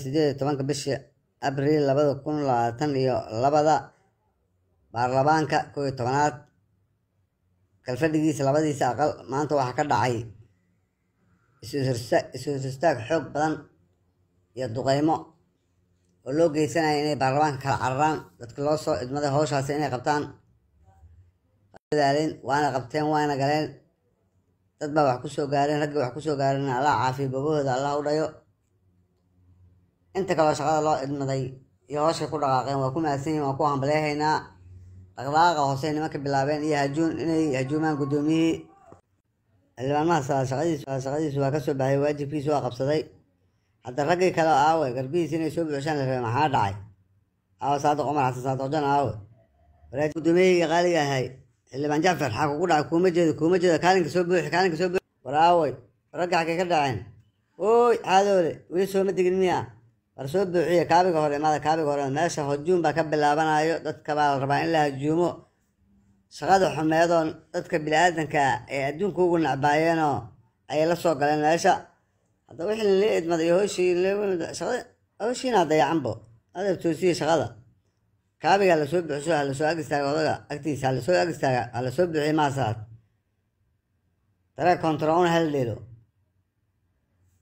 sideed iyo tobanka bishii abriil labada kun labaatan iyo labada baarlamaanka kow iyo tobanaad kalfadhigiisa labadiisa aqal maanta waxaa ka dhacay isu-horistaag xoog badan iyo duqeymo oo loo geysanaya inay baarlamaanka kala cararaan dadka loo soo idmaday howshaasi inay qabtaan dadaaleen waana qabteen waana galeen dad baa wax kusoo gaareen raggii wax kusoo gaareen allah caafiyo babahooda allah u dhayo inta kaloo shaqada loo idmaday iyo howshay ku dhaqaaqeen waa ku mahadsan yihin waa ku hambaleehaynaa dhaqdhaqaaqa hoose nimanka bilaabeen iyo hajuun inay hajuumaan guddoomiyihii xildhibaanmaha shaqadiisu waa kasoo baxay waajibkiisu waa qabsaday hadda raggii kale aawe garbihiis inay soo buuxshaan la rabay maxaa dhacay aawe saadiq cumar xasan saadiq jan aawe walaaj guddoomiyahii qaaliga ahay xildhibaan jacfar xaa kugu dhacay kuuma jeedo kuuma jeedo kaalinka soo buuxi kaalinka soo buuxi war aawey ragga xagay ka dhaceen ooy xaadoole weli sooma digin miya war soo buuxiya kaabiga hore imaada kaabiga hore meesha hujuum baa ka bilaabanayo dadka baa la rabaa in la hajuumo shaqada xumeedoon dadka bini-aadanka ee adduunka ugu nacbaayeenoo ayay la soo galeen meesha hadda wixii lala idmaday iyo hooshii shaqada hooshiina dayacanbo adeeb toosiye shaqada kaabiga lasoo buuxso ha lasoo ag istaaga odaga agtiisa ha lasoo ag istaaga ha lasoo buuxiye maasaad daree kontaroon hal dheelo